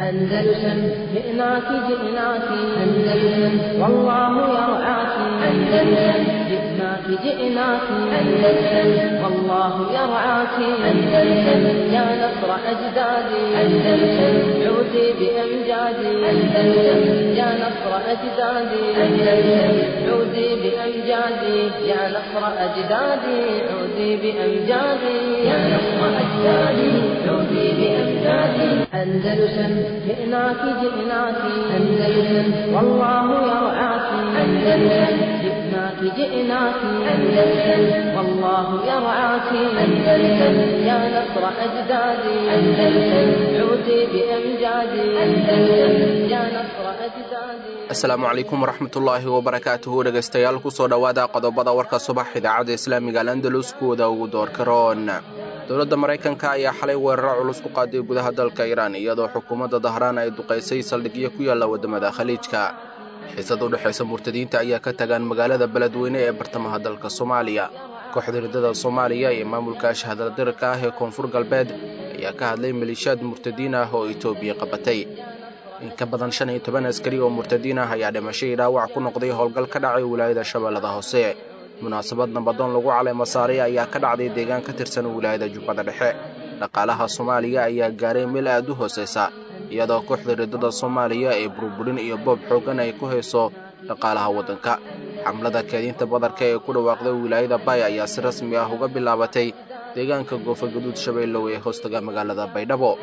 أندلسن جئناك جئناك أندلسن والله يرعاك أندلسن جئناك جئناك أندلسن والله يرعاك أندلسن يا نصر أجدادي أندلسن عودي بأمجادي أندلسن يا نصر أجدادي أندلسن عودي بأمجادي يا نصر أجدادي عودي بأمجادي يا نصر أجدادي عودي بأمجادي أندلسن جئناك جئناك أندلسن والله يرعاك أندلسن جئناك جئناك أندلسن والله يرعاك أندلسن يا نصر أجدادي أندلسن عودي بأمجادي أندلسن يا نصر أجدادي asalaamu calaykum waraxmatullaahi wabarakaatuhu dhegaystayaal kusoo dhowaada qodobada warka subax idaacadda islaamiga alandalus kuwada ugu doorka roon dowladda maraykanka ayaa xalay weeraro culus ku qaaday gudaha dalka iiraan iyadoo xukuumadda dahraan ay duqaysay saldhigyo ku yaalla waddamada khaliijka xiisad u dhexaysa murtadiinta ayaa ka tagaan magaalada beledweyne ee bartamaha dalka soomaaliya kooxda riddada soomaaliya iyo maamulka shahadaldirka ah ee koonfur galbeed ayaa ka hadlay maleeshiyaad murtadiin ah oo itoobiya qabatay in ka badan shan iyo toban askari oo murtadiin ah ayaa dhimasho iyo dhaawac ku noqday howlgal ka dhacay wilaayada shabeellada hoose munaasabad nabadoon lagu caleema saaray ayaa ka dhacday deegaan ka tirsan wilaayada jubbada dhexe dhaqaalaha soomaaliya ayaa gaaray meel aad u hoosaysa iyadoo kooxda riddada soomaaliya ee burburin iyo boob xooggan ay ku hayso dhaqaalaha waddanka xamlada keedinta badarka ee ku dhawaaqday wilaayada bay ayaa si rasmi ah uga bilaabatay deegaanka goofa gaduud shabeellow ee hoostaga magaalada baydhabo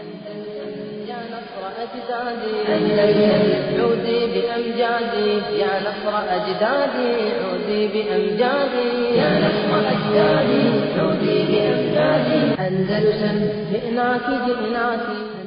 يا نصر أجدادي أندلسن عودي بأمجادي يا نصر أجدادي عودي بأمجادي يا نصر أجدادي عودي بأمجادي أندلسن جئناك جئناك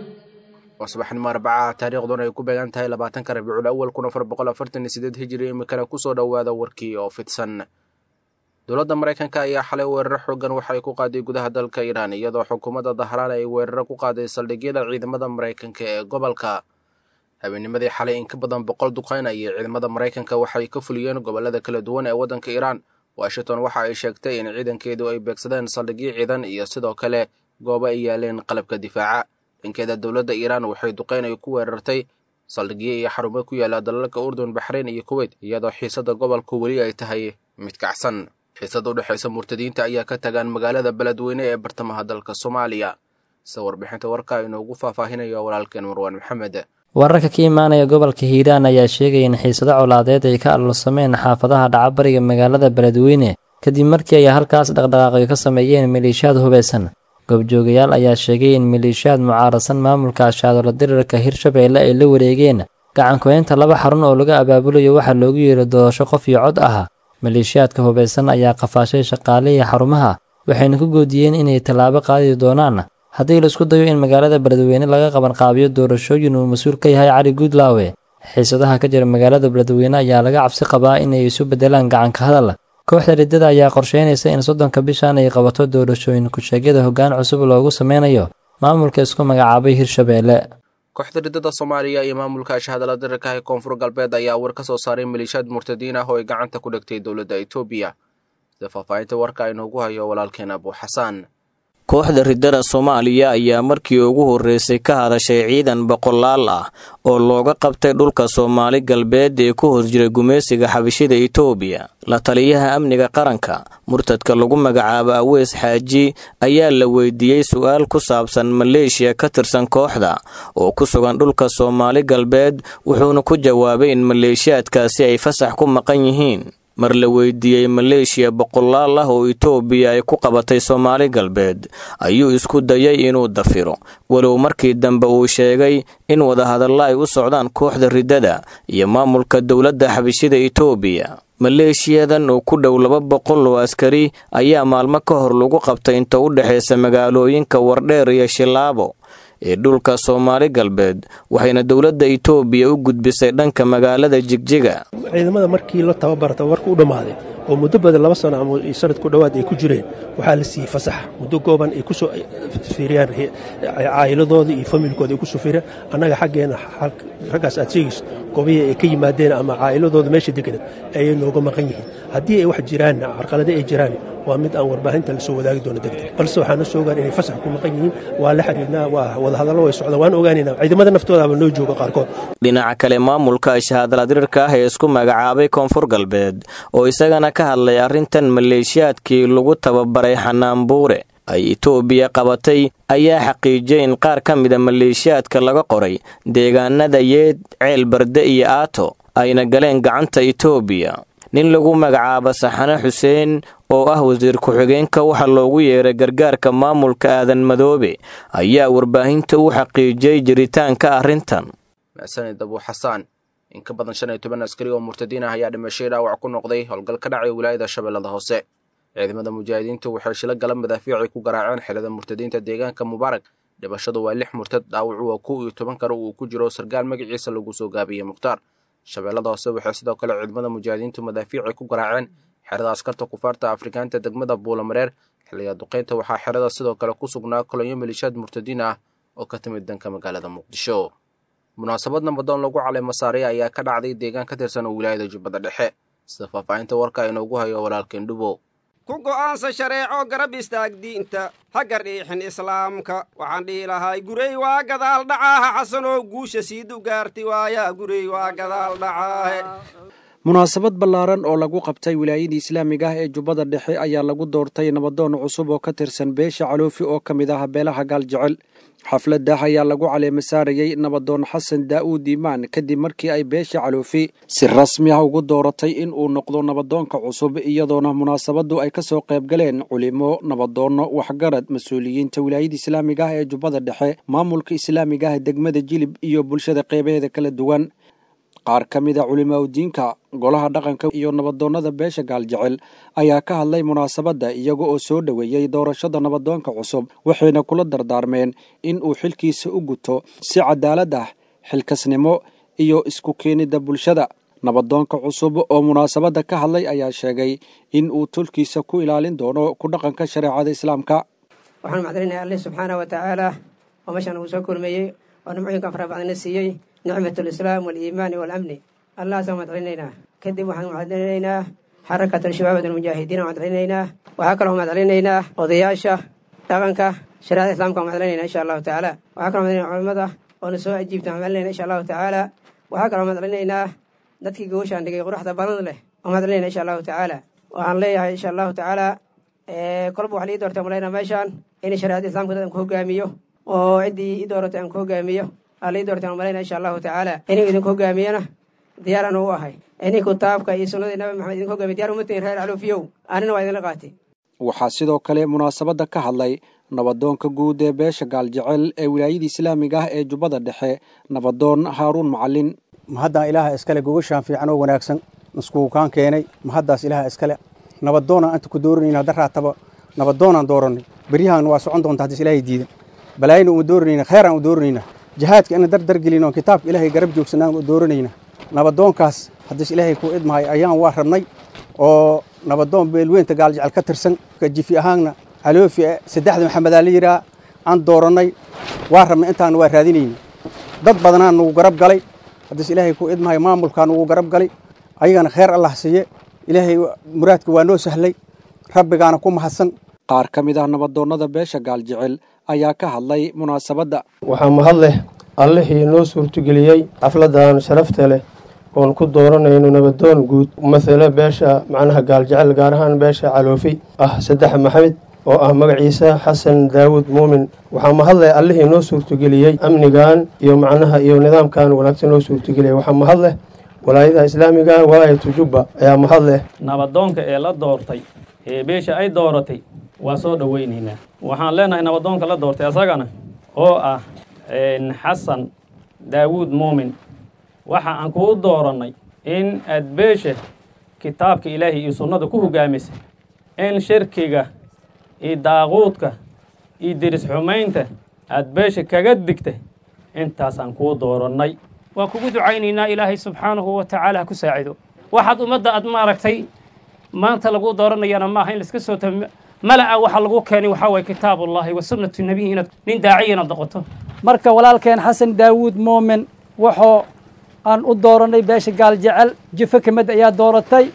waa subaxnimo arbacaha taariikhduna ay ku beegan tahay labaatanka rabiicul awal kun afar boqol afartan iyo sideed hijiri imikana kusoo dhowaada warkii oo fidsan dowladda maraykanka ayaa xalay weeraro xoogan waxay ku qaaday gudaha dalka iiraan iyadoo xukuumadda dahraan ay weeraro ku qaaday saldhigyada ciidamada maraykanka ee gobolka habeenimadii xalay in ka badan boqol duqayn ayay ciidamada maraykanka waxay ka fuliyeen gobollada kala duwan ee waddanka iiraan washington waxa ay sheegtay in ciidankeedu ay beegsadeen saldhigyo ciidan iyo sidoo kale goobo ay yaaleen qalabka difaaca dhankeeda dowladda iiraan waxay duqayn ay ku weerartay saldhigyo iyo xarumo ku yaalla dalalka urdun baxrayn iyo kuweyt iyadoo xiisadda gobolku weli ay tahay mid kacsan xiisada u dhexaysa murtadiinta ayaa ka tagaan magaalada beledweyne ee bartamaha dalka soomaaliya sida warbixinta warka inoogu faahfaahinayo walaalkeen marwaan maxamed wararka ka imaanaya gobolka hiiraan ayaa sheegaya in xiisado colaadeed ay ka alulsameen xaafadaha dhacabariga magaalada beledweyne kadib markii ay halkaas dhaqdhaqaaqyo ka sameeyeen maleeshiyaad hubeysan goobjoogayaal ayaa sheegay in maleeshiyaad mucaarasan maamulka ashaadolo dirirka hirshabeelle ay la wareegeen gacankuhaynta laba xarun oo laga abaabulayo waxaa loogu yeeray doorasho qof iyo cod ah maleeshiyaadka hubeysan ayaa qafaashay shaqaalihii xarumaha waxayna ku goodiyeen inay tallaabo qaadi doonaan haddii la isku dayo in magaalada beledweyne laga qabanqaabiyo doorashooyin uu mas-uul ka yahay cali guudlaawe xiisadaha ka jira magaalada beledweyne ayaa laga cabsi qabaa inay isu beddelaan gacanka hadal kooxda riddada ayaa qorsheynaysa in soddonka bishan ay qabato doorashooyin ku-sheegyada hoggaan cusub loogu sameynayo maamulka isku magacaabay hirshabeelle kooxda riddada soomaaliya iyo maamulka shahadala dirirka ee koonfur galbeed ayaa war ka soo saaray maleeshiyaad murtadiin ah oo ay gacanta ku dhigtay dowladda etoobiya sida faahfaahinta warka inoogu hayo walaalkeen abuu xasaan kooxda riddada soomaaliya ayaa markii ugu horreysay ka hadashay ciidan boqolaal ah oo looga qabtay dhulka soomaali galbeed ee ku hor jiray gumaysiga xabashida itoobiya la taliyaha amniga qaranka murtadka lagu magacaabo aweys xaaji ayaa la weydiiyey su-aal ku saabsan maleeshiya ka tirsan kooxda oo ku sugan dhulka soomaali galbeed wuxuuna ku jawaabay in maleeshiyaadkaasi ay fasax ku maqan yihiin mar la weydiiyey maleeshiya boqolaal ah oo itoobiya ay ku qabatay soomaali galbeed ayuu isku dayay inuu dafiro walow markii dambe uu sheegay in wadahadalla ay u socdaan kooxda riddada iyo maamulka dowladda xabashida itoobiya maleeshiyadan oo ku dhow laba boqol oo askari ayaa maalmo ka hor lagu qabtay inta u dhexaysa magaalooyinka wardheer iyo shilaabo ee dhulka soomaali galbeed waxayna dowladda itoobiya u gudbisay dhanka magaalada jigjiga ciidamada markii la tababarta warka u dhammaaday oo muddo badan laba sano ama sanad ku dhowaad ay ku jireen waxaa la siiyey fasax muddo gooban ay ku soo fiiriyaan caa'iladooda iyo familkooda ay ku soo fiiriyaan annaga xaggeenna raggaas aad sheegayso goobihii ay ka yimaadeen ama caa'iladooda meesha deganeed ayay nooga maqan yihiin haddii ay wax jiraan carqalade ay jiraan waa mid aan warbaahinta lasoo wadaagi doono degdeg balse waxaana soo ogaan inay fasax ku maqan yihiin waa la xiriirnaa waa wadahadallo way socdaan waan ogaanaynaa ciidamada naftoodaaba noo jooga qaarkood dhinaca kale maamulka shahaadaladirirka ah ee isku magacaabay koonfur galbeed oo isagana ka hadlay arrintan maleeshiyaadkii lagu tababaray xanaanbuure ay itoobiya qabatay ayaa xaqiijiyay in qaar ka mida maleeshiyaadka laga qoray deegaanada yeed ceel barde iyo aato ayna galeen gacanta itoobiya nin lagu magacaabo saxane xuseen oo ah wasiir ku-xigeenka waxa loogu yeeray gargaarka maamulka aadan madoobe ayaa warbaahinta u xaqiijiyey jiritaanka arrintan maxsanid abuu xasaan in ka badan shan iyo toban askari oo murtadiin ah ayaa dhimashay dhaawac ku noqday howlgal ka dhacay wilaayada shabeellada hoose ciidamada mujaahidiintu waxay shilo gala madaafiicay ku garaaceen xilada murtadiinta deegaanka mubaarak dhimashadu waa lix murtad dhaawacu waa kow iyo toban kale uu ku jiro sargaal magaciisa lagu soo gaabiyey mukhtaar shabeellada hoose waxay sidoo kale ciidamada mujaahidiintu madaafiicay ku garaaceen xerada askarta kufaarta afrikaanta degmada buulamareer xilliga duqeynta waxaa xerada sidoo kale ku sugnaa kolonyo malishaad murtadiin ah oo ka timid danka magaalada muqdisho munaasabad nabadoon lagu calay masaariya ayaa ka dhacday deegaan ka tirsan oo wilaayada jubbada dhexe sida faahfaahinta warka inoogu hayo walaalkeen dhubow ku go'aansa shareeco garab istaag diinta ha gardhiixin islaamka waxaan dhihi lahay gurey waa gadaal dhacaaha xasanoo guusha siidu gaarti waayaa gurey waa gadaal dhacaahe munaasabad ballaaran oo lagu qabtay wilaayadii islaamiga ah ee jubbada dhexe ayaa lagu doortay nabadoon cusub oo ka tirsan beesha caloofi oo ka mid ah beelaha gaaljecel xafladdah ayaa lagu caleema saarayey nabadoon xasan daa'uud iimaan kadib markii ay beesha caloofi si rasmi ah ugu dooratay in uu noqdo nabadoonka cusub iyadoona munaasabaddu ay ka soo qayb galeen culimo nabadoonno waxgarad mas-uuliyiinta wilaayada islaamiga ah ee jubbada dhexe maamulka islaamiga ah degmada jilib iyo bulshada qeybaheeda kala duwan qaar ka mid a culimaaudiinka golaha dhaqanka iyo nabadoonnada beesha gaaljecel ayaa ka hadlay munaasabadda iyaga oo soo dhoweeyey doorashada nabadoonka cusub waxayna kula dardaarmeen in uu xilkiisa u guto si cadaalad ah xilkasnimo iyo isku keenidda bulshada nabadoonka cusub oo munaasabadda ka hadlay ayaa sheegay in uu tulkiisa ku ilaalin doono ku dhaqanka shareecada islaamka waxaan macdalinayaa alle subxaana wa tacaala oo meeshaan uu soo kulmeeyey oo nimcooyinkan fara badana siiyey nicmat alislaam waaliimaani waalamni allahaasaan madcelinaynaa kadib waxaan madcelinaynaa xarakat al-shabaabad almujaahidiin aan madcelinaynaa waxaa kaloo madcelinaynaa odayaasha dhaqanka shareecada islamka aan madcelinayna insha allahu tacaala waxaa kaloo madcelinayna culimada oona soo ajiibta aan madcelinayna insha allahu tacaala waxaa kaloo madcelinaynaa dadkii gogoshaan dhigay quruxda badan leh oo madcelinayna insha allahu tacaala waxaan leeyahay insha allahu tacaala kolba waxaa lii doortay malayna meeshaan in shareecada islamka dad aan ku hogaamiyo oo ciddii i dooratay aan ku hogaamiyo alii doortaan malayna insha allahu tacaala inuu idinku hogaamiyana diyaaraan u ahay inii kitaabka iyo sunnadii nabi maxamed idinku hogaamiy diyar uma tihin reer caloofiyow anina waa idinla qaatay waxaa sidoo kale munaasabadda ka hadlay nabadoonka guud ee beesha gaaljecel ee wilaayada islaamiga ah ee jubbada dhexe nabadoon haaruun macalin mahaddan ilaaha iskale gogashaan fiican oo wanaagsan naskuukaan keenay mahaddaas ilaaha iskale nabadoonaan anta ku dooranayna daraataba nabadoonaan doorannay beryahan waa socon doonta haddis ilaahay diidan balaayina uma dooranayna kheeraan u dooranayna jihaadka ina dardargelin oo kitaabka ilaahay garab joogsanaan u dooranayna nabadoonkaas haddiis ilaahay ku idmahay ayaan waa rabnay oo nabadoon beelweynta gaaljecel ka tirsan jifi ahaanna caloofi saddexda maxamedaa la yidhaha aan doorannay waa rabnay intaan waa raadinayna dad badanaa nugu garab galay haddiis ilaahay ku idmahay maamulkaa nugu garab galay ayagana kheer allah siiye ilaahay muraadka waa noo sahlay rabbigaana ku mahadsan qaar ka mid ah nabadoonnada beesha gaaljecel ayaa ka hadlay munaasabadda waxaa mahad leh allihii noo suurtogeliyey xafladdan sharafta leh oon ku dooranayno nabadoon guud masale beesha macnaha gaaljecel gaar ahaan beesha caloofi ah saddex maxamed oo ah magaciisa xasan daawud muumin waxaa mahad leh allihii noo suurtogeliyey amnigan iyo macnaha iyo nidaamkan wanaagsan noo suurtogeliyay waxaa mahad leh walaayadaha islaamiga walaayatu jubba ayaa mahad leh nabadoonka ee la doortay ee beesha ay dooratay waa soo dhoweynaynaa waxaan leenahay nabadoonka la doortay asagana oo ah xasan daawuud muumin waxa aan kuu doorannay in aad beesha kitaabka ilaahay iyo sunnada ku hogaamisay in shirkiga iyo daaquudka iyo deris xumaynta aad beesha kaga digta intaasaan kuu doorannay waa kugu ducaynaynaa ilaahay subxaanahu wa tacaala ha ku saacido waxaad ummadda aad maaragtay maanta lagu dooranayana maaha in laiska soo ta mala'a waxaa lagu keenay waxaa waye kitaabullaahi wa sunnatu nebiyi inaad nin daaciya inaad noqoto marka walaalkeen xasan daawuud muumin wuxuu aan u doorannay beesha gaaljecel jifo ka mid ayaa dooratay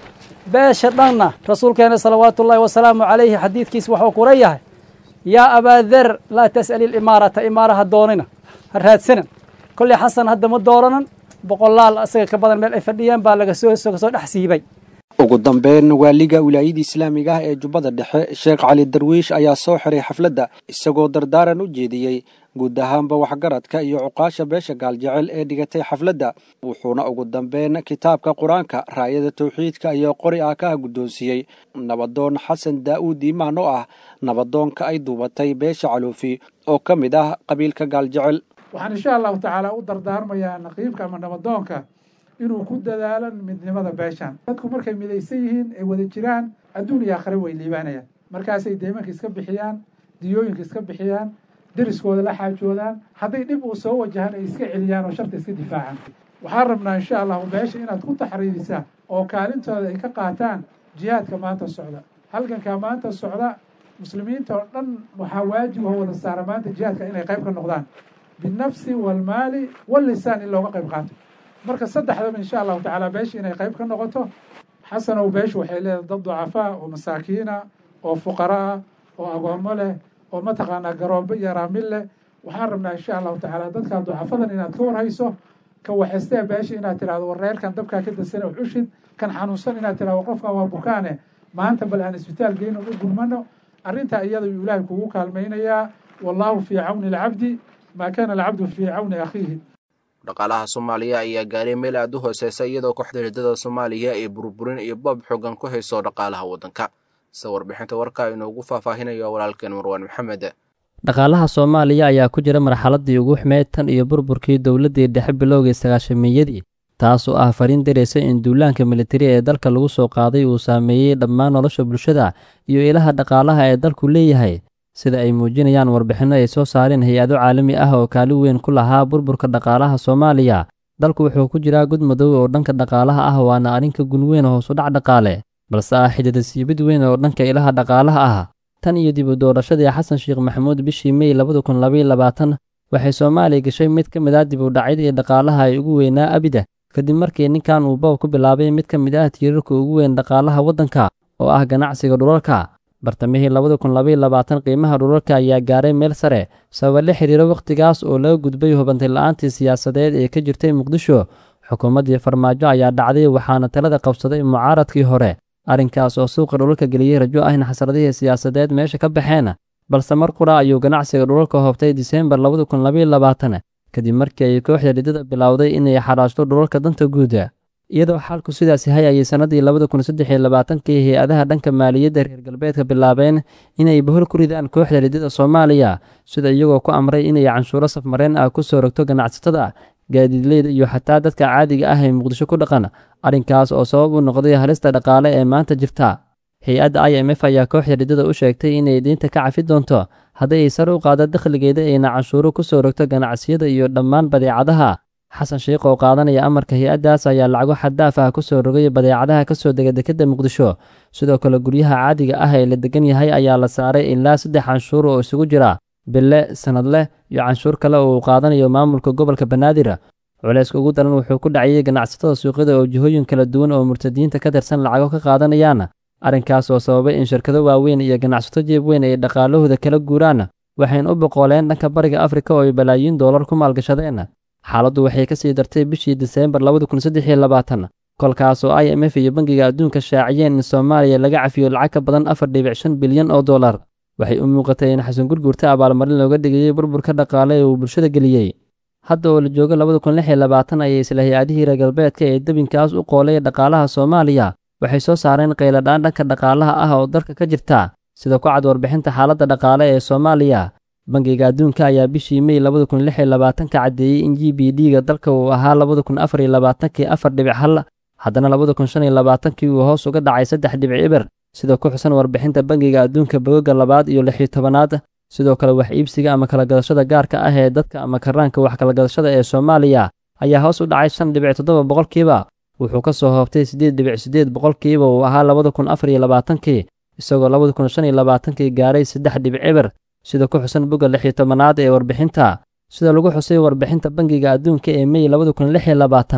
beesha dhanna rasuulkeena salawaatullaahi wasalaamu calayhi xadiidkiis wuxuu kula yahay yaa abaader laa tas'ali ilimaarata imaaraha doonina ha raadsanan kolley xasan hadda ma dooranan boqolaal isaga ka badan meel ay fadhiyeen baa laga soo kasoo dhex siibay ugu dambeyn waaliga wilaayada islaamiga ah ee jubbada dhexe sheekh cali darwiish ayaa soo xiray xafladda isagoo dardaaran u jeediyey guud ahaanba waxgaradka iyo cuqaasha beesha gaaljecel ee dhigatay xafladda wuxuuna ugu dambeyn kitaabka qur-aanka raayada tawxiidka iyo qori ah ka guddoonsiiyey nabadoon xasan daa'uud iimaan oo ah nabadoonka ay duubatay beesha caluufi oo ka mid ah qabiilka gaaljecel waxaan insha allahu tacaala u dardaarmayaa naqiibka ama nabadoonka inuu ku dadaalo midnimada beeshan dadku markay midaysan yihiin ay wada jiraan adduun iyo aakhare way liibaanayaan markaasay deymanka iska bixiyaan diyooyinka iska bixiyaan deriskooda la xaajoodaan hadday dhib uu soo wajahan ay iska celiyaan oo sharta iska difaacaan waxaan rabnaa insha allahu beesha inaad ku taxriirisaan oo kaalintooda ay ka qaataan jihaadka maanta socda halgankaa maanta socda muslimiinta oo dhan waxaa waajib oo wada saara maanta jihaadka inay qayb ka noqdaan binafsi walmaali wallisaan in looga qayb qaato marka saddexdaba insha allahu tacaala beesha inay qayb ka noqoto xasanow beeshu waxay leedahay dad ducafaa oo masaakiina oo fuqara ah oo agoommo leh oo mataqaanaa garoobo iyo raamil leh waxaan rabnaa insha allahu tacaala dadkaa ducafadan inaad ka warhayso ka waxaystee beesha inaad tidhahdo war reerkan dabkaa ka dasana cushid kan xanuunsan inaad tidhahdo qofkan waa bukaane maanta bal aan isbitaal geyno u gurmano arrintaa iyada yuu ilaahay kugu kaalmaynayaa wallaahu fii cawni alcabdi maa kaana alcabdu fii cawni akhiihi dhaqaalaha soomaaliya ayaa gaaray meel aad u hooseysa iyadoo kooxda hirdada soomaaliya ay burburin iyo boob xoogan ku hayso dhaqaalaha waddanka sida warbixinta warka inoogu faahfaahinayo walaalkeen marwaan maxamed dhaqaalaha soomaaliya ayaa ku jira marxaladdii ugu xumeyd tan iyo burburkii dowladdii dhexe bilowgii sagaashamiyadii taas oo ah fariin daraysa in duulaanka militari ee dalka lagu soo qaaday uu saameeyey dhammaan nolosha bulshada iyo ilaha dhaqaalaha ee dalku leeyahay sida ay muujinayaan warbixinno ay soo saareen hay-ado caalami ah oo kaalin weyn ku lahaa burburka dhaqaalaha soomaaliya dalku wuxuu ku jiraa gud madow oo dhanka dhaqaalaha ah waana arrinka gun weyn hoos u dhac dhaqaale balse ah xidida siibid weyn oo dhanka ilaha dhaqaalaha ah tan iyo dib u doorashadii xasan sheekh maxamuud bishii mey labada kun labaiy labaatan waxay soomaaliya gashay mid ka mid ah dib u dhacyadii dhaqaalaha ay ugu weynaa abida kadib markii ninkan uu boob ku bilaabay mid ka mid ah tiirarka ugu weyn dhaqaalaha waddanka oo ah ganacsiga dhulalka bartamihii labada kun labaiy labaatan qiimaha dhulalka ayaa gaaray meel sare sababa la xiriiro wakhtigaas oo laga gudbay hubantay la-aantii siyaasadeed ee ka jirtay muqdisho xukuumaddii farmaajo ayaa dhacday waxaana talada qabsaday mucaaradkii hore arrinkaas oo suuqa dhulalka geliyey rajo ah in xasradihii siyaasadeed meesha ka baxeen balse mar qura ayuu ganacsiga dhulalka hoobtay diseembar labada kun labaiy labaatan kadib markii ay kooxda dhidada bilowday inay xaraashto dhulalka danta guuda iyadoo xaalku sidaas yahay ayay sannadii labada kun saddex iyo labaatankii hay-adaha dhanka maaliyadda reer galbeedka bilaabeen inay bahol ku ridaan kooxda dhidada soomaaliya sida iyagoo ku amray inay canshuuro safmareen ah ku soo rogto ganacsatada gaadiidleyda iyo xataa dadka caadiga ah ee muqdisho ku dhaqan arrinkaas oo sabab u noqday halista dhaqaale ee maanta jirta hay-adda i m f ayaa kooxda dhidada u sheegtay inay diinta ka cafi doonto haddii ay sare u qaado dakhligeeda ayna canshuuro ku soo rogto ganacsiyada iyo dhammaan badeecadaha xasan sheikh oo qaadanaya amarka hay-addaas ayaa lacago xaddaaf ah ku soo rogay badeecadaha ka soo dega dekadda muqdisho sidoo kale guryaha caadiga ah ee la degan yahay ayaa la saaray ilaa saddex canshuur oo isugu jira bille sanadleh iyo canshuur kale oo uu qaadanayo maamulka gobolka banaadir culayska ugu daran wuxuu ku dhacayay ganacsatada suuqyada oo jihooyin kala duwan oo murtadiinta ka tirsan lacago ka qaadanayaan arrinkaas oo sababay in shirkado waaweyn iyo ganacsato jeeb weyn ay dhaqaalahooda kala guuraan waxayna u boqooleen dhanka bariga afrika oo ay balaayiin doolar ku maalgashadeen xaaladdu waxay ka sii dartay bishii diseembar labada kun saddex iyo labaatan kolkaas oo i m f iyo bangiga adduunka shaaciyeen in soomaaliya laga cafiyo lacag ka badan afar dhibic shan bilyan oo dollar waxay u muuqatay in xasan gurgurta abaalmarin looga dhigayey burburka dhaqaale ee uu bulshada geliyey hadda oo la joogo labada kun lix iyo labaatan ayay isla hay-adihii reer galbeedka ee debinkaas u qoolay dhaqaalaha soomaaliya waxay soo saareen qayladhaan dhanka dhaqaalaha ah oo dalka ka jirta sida ku cad warbixinta xaaladda dhaqaale ee soomaaliya bangiga adduunka ayaa bishii mey labada kun lix iyo labaatanka caddeeyey in g b d ga dalka uu ahaa labada kun afar iyo labaatankii afar dhibic hal haddana labada kun shan iyo labaatankii uu hoos uga dhacay saddex dhibic ibir sida ku xusan warbixinta bangiga adduunka bogoga labaad iyo lix iyo tobanaad sidoo kale wax iibsiga ama kalagadashada gaarka ah ee dadka ama karaanka wax kalagadashada ee soomaaliya ayaa hoos u dhacay shan dhibic toddoba boqolkiiba wuxuu ka soo hoobtay siddeed dhibic siddeed boqolkiiba uu ahaa labada kun afar iyo labaatankii isagoo labada kun shan iyo labaatankii gaaray saddex dhibic ibir sida ku xusan bogga lix iyo tobanaad ee warbixinta sida lagu xusay warbixinta bangiga adduunka ee mey labada kun lix iyo labaatan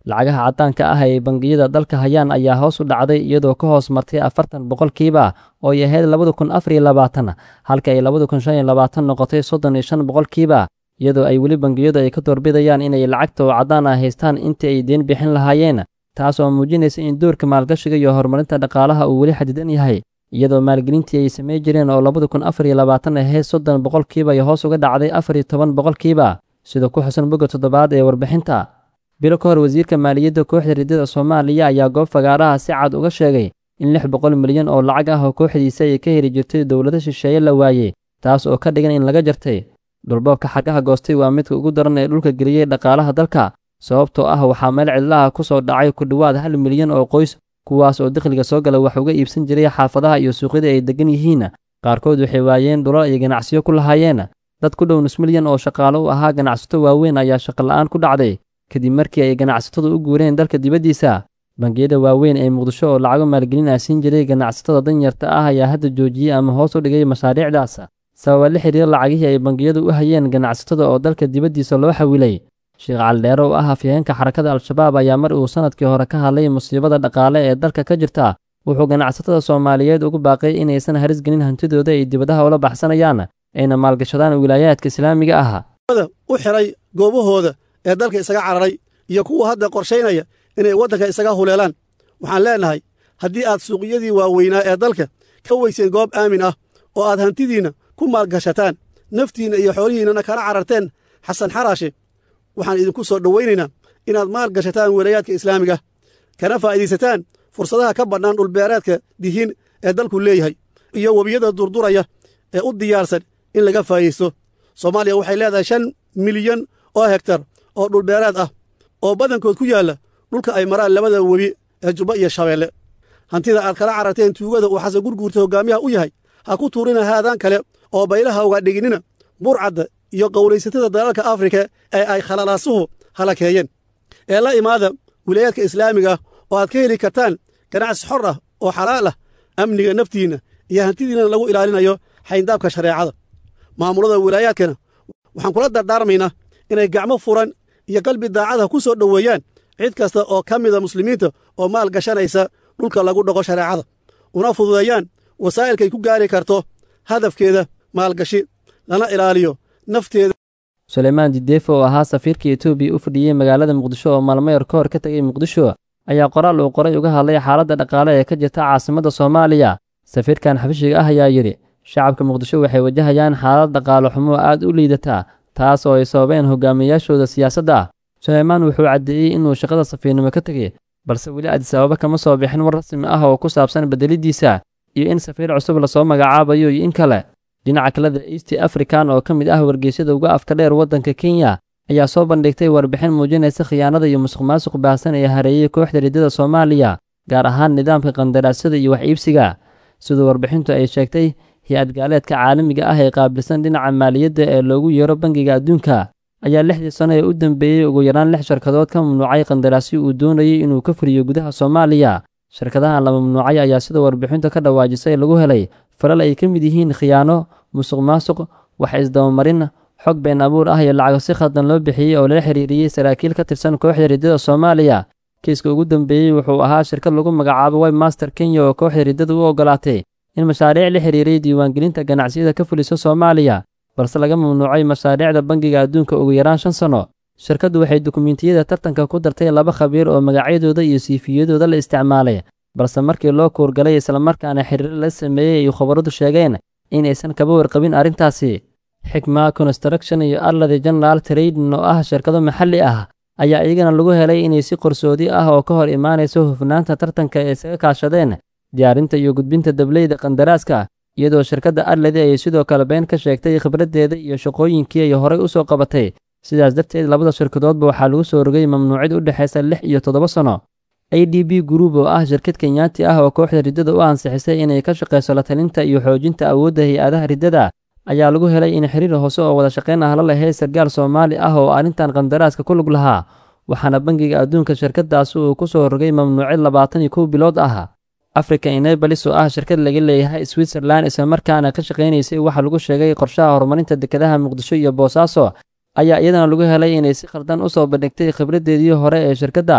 lacagaha caddaanka ah ay bangiyada dalka hayaan ayaa hoos u dhacday iyadoo ka hoos martay afartan boqolkiiba oo ay ahayd labada kun afar iyo labaatan halka ay labada kun shan iyo labaatan noqotay soddon iyo shan boqolkiiba iyadoo ay weli bangiyadu ay ka doorbidayaan inay lacagta oo caddaan ah haystaan intii ay deen bixin lahaayeen taas oo muujinaysa in doorka maalgashiga iyo horumarinta dhaqaalaha uu weli xadidan yahay iyadoo maalgelintii ay samey jireen oo labada kun afar iyo labaatan ahayd soddon boqolkiiba iyo hoos uga dhacday afar iyo toban boqolkiiba sida ku xusan bogga toddobaad ee warbixinta bilo ka hor wasiirka maaliyadda kooxda riddada soomaaliya ayaa goob fagaaraha si cad uga sheegay in lix boqol milyan oo lacag ah oo kooxdiisa ay ka heli jirtay dowlado shisheeye la waayey taas oo ka dhigan in laga jartay dhulboobka xargaha goostay waa midka ugu daran ee dhulka geliyey dhaqaalaha dalka sababtoo ah waxaa meel cidlaha ku soo dhacay ku dhowaad hal milyan oo qoys kuwaas oo dakhliga soo gala wax uga iibsan jiray xaafadaha iyo suuqyada ay deggan yihiin qaarkood waxay waayeen dhulal ay ganacsiyo ku lahaayeen dad ku dhow nus milyan oo shaqaalo u ahaa ganacsato waaweyn ayaa shaqola'aan ku dhacday kadib markii ay ganacsatadu u guureen dalka dibaddiisa bangiyada waaweyn ee muqdisho oo lacago maalgelin ah siin jiray ganacsatada danyarta ah ayaa hadda joojiyey ama hoos u dhigay mashaariicdaas sababa la xiriira lacagihii ay bangiyadu u hayeen ganacsatada oo dalka dibaddiisa loo xawilay sheekh caldheere oo ah afyaheenka xarakada al-shabaab ayaa mar uu sannadkii hore ka hadlay musiibada dhaqaale ee dalka ka jirta wuxuu ganacsatada soomaaliyeed ugu baaqay inaysan haris gelin hantidooda ay dibadaha ula baxsanayaan ayna maalgashadaan wilaayaadka islaamiga ah u xiray goobahooda ee dalka isaga cararay iyo kuwa hadda qorshaynaya inay waddanka isaga huleelaan waxaan leennahay haddii aad suuqyadii waaweynaa ee dalka ka weyseen goob aamin ah oo aad hantidiinna ku maalgashataan naftiinna iyo xoolihiinnana kala cararteen xasan xaraashe waxaan idinku soo dhowaynaynaa inaad maal gashataan wilayaadka islaamiga kana faa'iidaysataan fursadaha ka bannaan dhulbeereedka dihiin ee dalku leeyahay iyo webiyada durduraya ee u diyaarsan in laga faa'iidaysto soomaaliya waxay leedahay shan milyan oo hegtar oo dhulbeereed ah oo badankood ku yaalla dhulka ay maraan labada webi ee jubba iyo shabeelle hantida aad kala cararteen tuugada uu xasan gurguurta hoggaamiyaha u yahay ha ku tuurina haadaan kale oo baylaha uga dhiginina burcadda iyo qowlaysatada dalalka afrika ee ay khalalaasuhu halakeeyeen ee la imaada wilayaadka islaamiga ah oo aad ka heli kartaan ganacsi xor ah oo xalaal ah amniga naftiinna iyo hantidiinna lagu ilaalinayo xayndaabka shareecada maamulada wilaayaadkana waxaan kula dardaarmaynaa inay gacmo furan iyo qalbi daacada ku soo dhoweeyaan cid kasta oo ka mida muslimiinta oo maal gashanaysa dhulka lagu dhaqo shareecada una fududeeyaan wasaa'ilkay ku gaari karto hadafkeeda maalgashi lana ilaaliyo nafteeda suleymaan dideefo oo ahaa safiirka etoobiya u fadhiyey magaalada muqdisho oo maalmayar ka hor ka tegay muqdisho ayaa qoraal uu qoray uga hadlay xaaladda dhaqaale ee ka jirta caasimadda soomaaliya safiirkan xabashiga ah ayaa yidhi shacabka muqdisho waxay wajahayaan xaalad dhaqaale xumo aad u liidata taas oo ay sababeen hogaamiyayaashooda siyaasadda ah suleymaan wuxuu caddeeyey inuu shaqada safiirnimo ka tegey balse weli adisababa kama soo bixin war rasmi ah oo ku saabsan bedelidiisa iyo in safiir cusub lasoo magacaabayo iyo in kale dhinaca kaleda east african oo ka mid ah wargeysyada uga afka dheer waddanka kenya ayaa soo bandhigtay warbixin muujinaysa khiyaanada iyo musuqmaasuq baahsan ee hareeyey kooxda riddada soomaaliya gaar ahaan nidaamka qandaraasyada iyo wax iibsiga siduu warbixintu ay sheegtay hay-ad gaaleedka caalamiga ah ee qaabilsan dhinaca maaliyadda ee loogu yeero bangiga adduunka ayaa lixdii sano ee u dambeeyey ugu yaraan lix shirkadood ka mamnuucay qandaraasyo uu doonayey inuu ka furiyo gudaha soomaaliya shirkadahan la mamnuucay ayaa sida warbixintu ka dhawaajisay lagu helay falal ay ka mid yihiin khiyaano musuq maasuq wax isdabamarin xog been abuur ah iyo lacago si khaldan loo bixiyey oo lala xiriiriyey saraakiil ka tirsan kooxda riddada soomaaliya kiiska ugu dambeeyey wuxuu ahaa shirkad lagu magacaabo webmaster kenya oo kooxda riddada u ogolaatay in mashaariic la xiriiray diiwaangelinta ganacsiyada ka fuliso soomaaliya balse laga mamnuucay mashaariicda bangiga adduunka ugu yaraan shan sanno shirkaddu waxay dukumiintiyada tartanka ku dartay laba khabiir oo magacyadooda iyo siifiyadooda la isticmaalay balse markii loo kuurgalay islamarkaana xiriir la sameeyey ay khabaradu sheegeen inaysan kaba warqabin arrintaasi xikma construction iyo arladi general trading oo ah shirkado maxalli ah ayaa iyagana lagu helay inay si qarsoodi ah oo ka hor imaanayso hufnaanta tartanka ee isaga kaashadeen diyaarinta iyo gudbinta dableyda qandaraaska iyadoo shirkadda arladi ay sidoo kale been ka sheegtay khibraddeeda iyo shaqooyinkii ay horay u soo qabatay sidaas darteed labada shirkadoodba waxaa lagu soo rogay mamnuucid u dhexaysa lix iyo toddoba sanno a d b group oo ah shirkad kenyaati ah oo kooxda riddada u ansixisay inay ka shaqayso la talinta iyo xoojinta awoodda hay-adaha riddada ayaa lagu helay in xiriir hoose oo wada shaqayn ah la lahayd sargaal soomaali ah oo arrintan qandaraaska ku lug lahaa waxaana bangiga adduunka shirkadaasi uu ku soo rogay mamnuucid labaatan iyo kow bilood ah africa enabalis oo ah shirkad laga leeyahay switzerland islamarkaana ka shaqaynaysay waxaa lagu sheegay qorshaha horumarinta dekedaha muqdisho iyo boosaaso ayaa iyadana lagu helay inay si khaldan u soo bandhigtay khibraddeedii hore ee shirkadda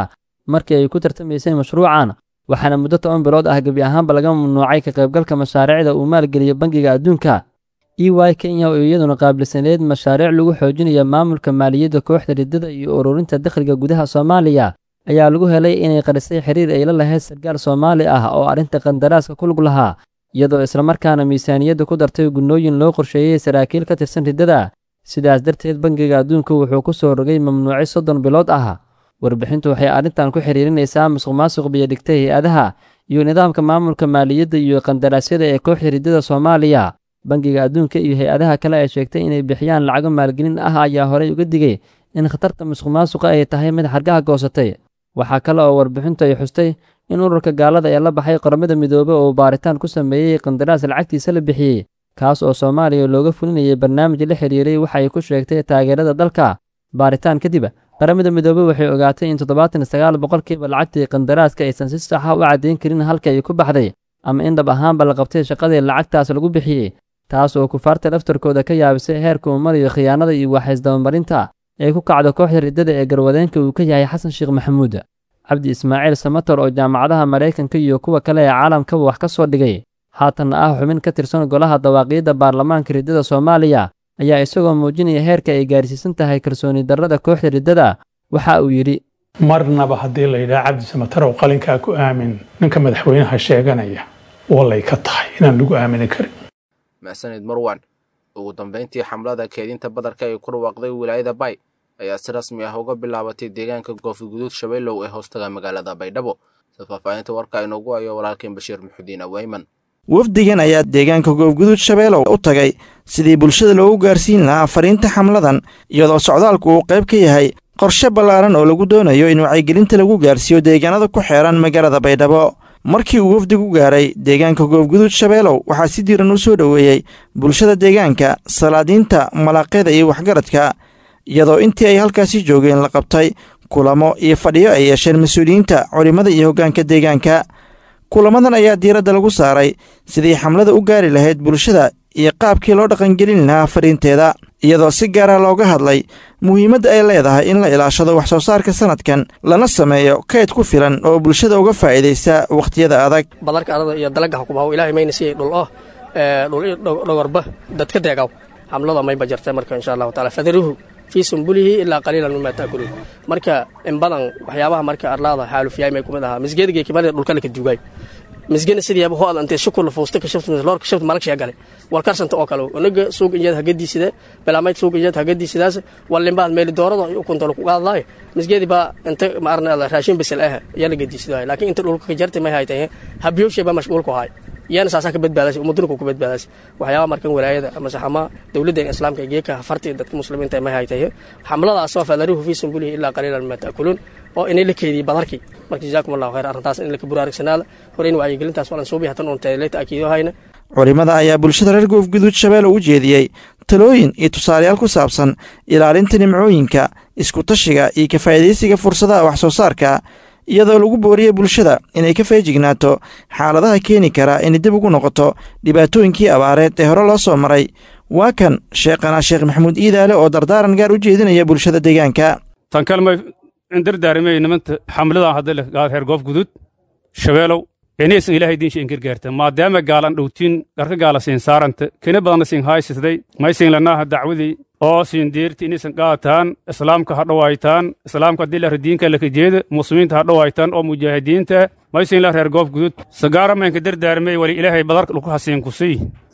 markii ay ku tartamaysay mashruucan waxaana muddo toban bilood ah gebi ahaanba laga mamnuucay ka qaybgalka mashaariicda uu maalgeliyo bangiga adduunka e y kenya oo iyaduna qaabilsaneyd mashaariic lagu xoojinayo maamulka maaliyadda kooxda riddada iyo ururinta dakhliga gudaha soomaaliya ayaa lagu helay inay qarisay xiriir ay la lahayd sarkaal soomaali ah oo arrinta qandaraaska ku lug lahaa iyadoo islamarkaana miisaaniyadda ku dartay gunnooyin loo qorsheeyey saraakiil ka tirsan riddada sidaas darteed bangiga adduunku wuxuu ku soo rogay mamnuuci soddon bilood ah warbixintu waxay arrintan ku xiriirinaysaa musuq maasuq biyodhigta hay-adaha iyo nidaamka maamulka maaliyadda iyo qandaraasyada ee kooxda riddada soomaaliya bangiga adduunka iyo hay-adaha kale ay sheegtay inay bixiyaan lacago maalgelin ah ayaa horey uga digay in khatarta musuq maasuqa ay tahay mid xargaha goosatay waxaa kale oo warbixintu ay xustay in ururka gaalada ee la baxay qoramada midoobe oo baaritaan ku sameeyey qandaraas lacagtiisa la bixiyey kaas oo soomaaliya looga fulinayay barnaamij la xiriiray waxa ay ku sheegtay taageerada dalka baaritaan kadib qaramada midoobe waxay ogaatay in toddobaatan sagaal boqolkiiba lacagtii qandaraaska aysan si saxa u caddayn karin halka ay ku baxday ama in dhab ahaanba la qabtay shaqadii lacagtaas lagu bixiyey taas oo kufaarta laftarkooda ka yaabisay heerka uu marayo khiyaanada iyo waxaysdabamarinta ee ku kacdo kooxda riddada ee garwadeenka uu ka yahay xasan sheekh maxamuud cabdi ismaaciil samator oo jaamacadaha maraykanka iyo kuwa kale ee caalamkaba wax ka soo dhigay haatanna ah xubin ka tirsan golaha dawaaqiyadda baarlamaanka riddada soomaaliya ayaa isagoo muujinaya heerka ay gaarsiisan tahay kalsooni darrada kooxda riddada waxa uu yidhi marnaba haddii la yidhaha cabdi samatarow qalinkaa ku aamin ninka madaxweynaha sheeganaya wallay ka tahay inaan lagu aamini karin maxsanid marwan ugu dambayntii xamlada keedinta badarka ay ku dhawaaqday wilaayada bay ayaa si rasmi ah uga bilaabatay deegaanka goofiguduud shabeellow ee hoostaga magaalada baydhabo sida faahfaahinta warka inoogu hayo walaalkeen bashiir muxudiin aweyman wafdigan ayaa deegaanka goobguduud shabeelow u tagay sidii bulshada loogu gaarsiin lahaa fariinta xamladan iyadoo socdaalku uu qayb ka yahay qorshe ballaaran oo lagu doonayo in wacyigelinta lagu gaarsiiyo deegaanada ku xeehan magaalada baydhabo markii uu wafdigu gaaray deegaanka goobguduud shabeelow waxaa si diiran u soo dhoweeyey bulshada deegaanka salaadiinta malaaqyada iyo waxgaradka iyadoo intii ay halkaasi joogeen la qabtay kulamo iyo fadhiyo ay yeesheen mas-uuliyiinta culimmada iyo hoggaanka deegaanka kulamadan ayaa diiradda lagu saaray sidii xamlada u gaari lahayd bulshada iyo qaabkii loo dhaqangelin lahaa fariinteeda iyadoo si gaara looga hadlay muhiimadda ay leedahay in la ilaashado wax soo saarka sanadkan lana sameeyo kayd ku filan oo bulshada uga faa'iidaysa wakhtiyada adag badarka adada iyo dalagga xukumahu ilaahay mayna siiyey dhul oh dhul dhogorba dadka deegaw xamlada mayba jartay marka insha allahu taala fadaruhu fii sumbulihi ilaa qaliilan mima taakuluun marka in badan waxyaabaha marka arlaada xaalufyaay may kumid ahaa misgeedgay kimada dhulkale ka duugaay misgena sidiyaaba ho adantee shukurla fuusta kashabtloorka shabta malagshiya gale wal karsanta oo kale onaga suuq injeed hagadiisida belaamayd suuq injeed hagadiisidaas wallimbaad meeli doorada ukuntalo ku qaadlaayo misgeedi baa inta maarna raashin bisel ah yaa la gadiisidaay laakiin inta dhulka ka jartay may haytay habiyowshay baa mashquulku haay iyana saasaa ka badbaadasay ummadunku ku badbaadasay waxyaaba markan walaayada ama saxama dowladda islaamka geeka farti dadka muslimiinta may haytay xamladaasoo fadaruhu fii sumbulihi ilaa qaliilan mima taakuluun oo inay la keediyey badarkii marka jazaakum allahu khayr arrintaas in laka buraarigsanaada hore in wacyigelintaas walan suubi hatan uun teeleyta akiido hayna culimmada ayaa bulshada reer goofguduud shabeelle u jeediyey talooyin iyo tusaalayaal ku saabsan ilaalinta nimcooyinka iskutashiga iyo ka faa'iidaysiga fursadaha wax soo saarka iyadoo lagu booriyey bulshada inay ka feejignaato xaaladaha keeni kara inay dib ugu noqoto dhibaatooyinkii abaareed ee hore loo soo maray waa kan sheekhana sheekh maxamuud iidaale oo dardaaran gaar u jeedinaya bulshada deegaanka tan kalmay indardaarmey nimanta xamladan hadda leh gaal heer goof gudud shabeelow inaysan ilaahay diinsha ingirgaarta maadaama gaalan dhowtiin dharka gaala siin saaranta kena badanna siin haysisday maysin lanaaha dacwadii oo siin deerti inaysan qaataan islaamka ha dhowaytaan islaamka haddii lahra diinka lakajeeda muslimiinta ha dhowaytaan oo mujaahidiinta maysin la reer goof gudud sagaaramaynka dardaarmey wali ilaahay badarka dhulku hasiin kusiy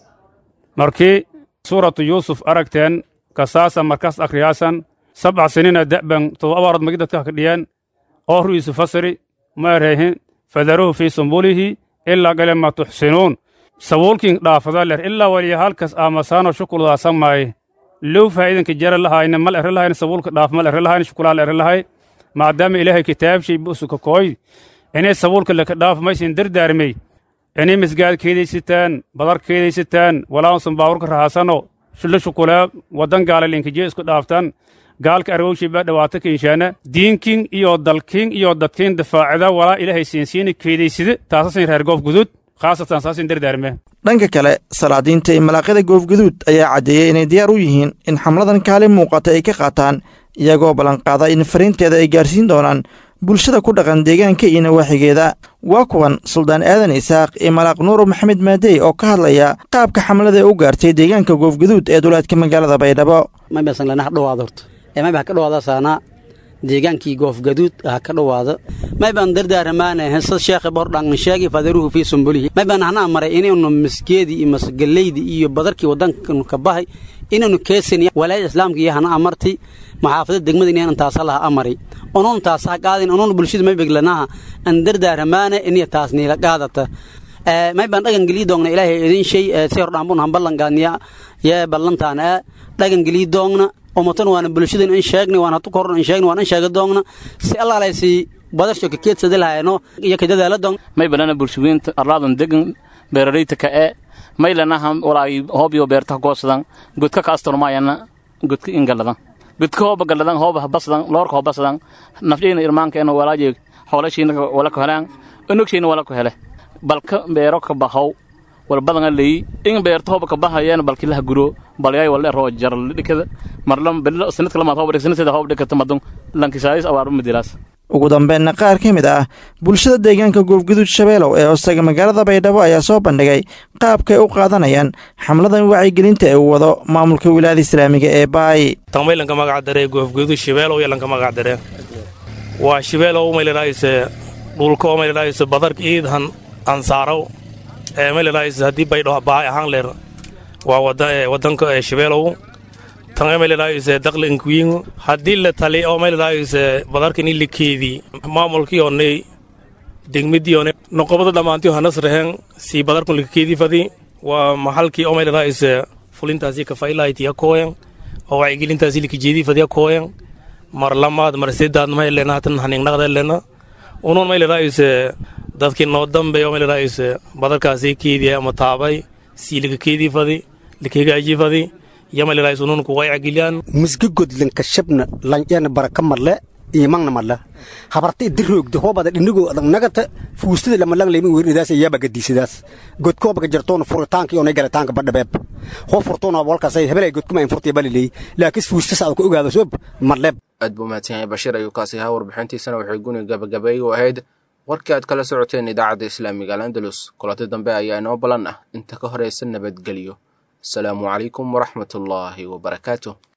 markii suuratu yuusuf aragteen kasaasa markaas akhriyaasan sabca sinina da'ban todoba abaarod magi dadka hakadhiyaan oo ru'iisu fasiri ma erayhin fadaruhu fii sumbulihi ilaa galema tuxsinuun sabuulkin dhaafada ler ilaa waliya halkas aamasaano shukuldaa samaaye low faa'iidanka jara lahayna mal ere lahayn sabuulka dhaaf mal ere lahayn shukulaa ere lahay maadaama ilaahay kitaabshay busuka kooy inay sabuulka laka dhaaf maysin dardaarmey inay misgaad keedaysataan badar keedaysataan walaaunsan baawurka rahaasano shula shukulaa waddan gaala linkajiya isku dhaaftaan gaalka arwowshay baa dhawaata kinshaana diinkin iyo dalkin iyo dadkin dafaacida walaa ilaahay siinsiina keedaysida taasasin reer goof gudud khaasatan saasin dardaarme dhanka kale salaadiinta iyo malaaqyada goofguduud ayaa caddeeyey inay diyaar u yihiin in xamladan kaalin muuqata ay ka qaataan iyagoo ballanqaada in fariinteeda ay gaarsiin doonaan bulshada ku dhaqan deegaanka iyo nawaaxigeeda waa kuwan suldaan aadan isaaq iyo malaaq nuuro maxamed maadey oo ka hadlaya qaabka xamlada ee u gaartay deegaanka goofguduud ee duleedka magaalada baydhabo mayba ha ka dhawaada saanaa deegaankii goofgaduud ha ka dhawaado maybaan dardaaramaana hesad sheekhi bordhangan sheegi fadaruhu fii sumbulihi maybaan hanaa maray inaynu masgeedii iyo masgaleydii iyo badarkii waddankanu ka bahay inaynu keesan walaayada islaamka iyo hana amartay maxaafadda degmada inaynan taasa laha amaray onuun taasa ha qaadin onuun bulshada maybeglanaha an dardaaramaana inay taas niila qaadata maybaan dhagan gelii doogna ilaahay idin shay si hordhaanbun han ballangaaniya yee ballantaana dhagan gelii doogna umatan waana bulshadan in sheegnay waan hatu korn in sheegnay waan in sheega doogna si allaalaysi badasho ka keedsada lahayno iyo ka dadaala doogna may balana bulshooyinta arlaadan degan beerarayta ka ee may lanaha walaay hoobiyo beerta goosadan godka ka astormaayana godka ingaladan godka hooba galadan hooba habasadan loorka hobasadan nafdheyna irmaankeena walaaje xoolashiina wala ku helaan onogshayna wala ku hele balka beero ka bahow walbadanga leeyi in beerta hooba ka bahayeen balki laha guro balyay wala roo jaral dhikada marlam bilo sanadka lama hooba dhikada hooba dhikata madun lankisaayis awaaru midilaas ugu dambeynna qaar ka mid ah bulshada deegaanka goofguduud shabeelow ee hoostaga magaalada baydhabo ayaa soo bandhigay qaabkay u qaadanayaan xamladan wacyigelinta ee uu wado maamulka wilaayada islaamiga ee baay tangmay lanka magac daree goofguduud shabeelow iyo lanka magac daree waa shabeelow maylalaayse dhulka oo maylalaayse badarka iidhan ansaarow ee maylalaayse haddii baydho baay ahaan leer waa wadanka ee shabeelow tanga maylalaayse daqli inkuyin haddii la tali oo maylalaayse badarkan ilikeedii maamulkiyoonay degmadiyoone noqobada dhammaantiyo hanas rehen sii badarkun likakeedii fadi waa maxalkii oo maylalaayse fulintaasi kafailayti yakooyan oo wacyigelintaasi likajeedii fadi yakooyan mar lamaad mar sedaad maylena hatan haningnaqdelena unuun maylalaayse dadkii noo dambe oo maylalaayse badarkaasi keediya ama taabay sii likakeedii fadi likagaajii fadi misga godlanka shabna lanjana baraka marle imangna marle habarta idiroogda hoobada dhinigoo adag nagata fuustada lamalang leymin weeridaas iyaaba gadiisadaas godka hobaga jartoona furitaanka iyo galitaanka badhabeeb hoo furtoona walkaas hebelay godkuma in furtay baliley laakiin fuustas aad ku ogaado soob marleeb aad buu mahadsan yahay bashiir ayuu kaasi ahaa warbixintiisana waxay guni gabagabeey u ahayd warkii aad kala socoteen idaacadda islaamiga alandalus kulanti dambe ayaa inoo ballan ah inta ka horaysa nabadgelyo السلام عليكم ورحمة الله وبركاته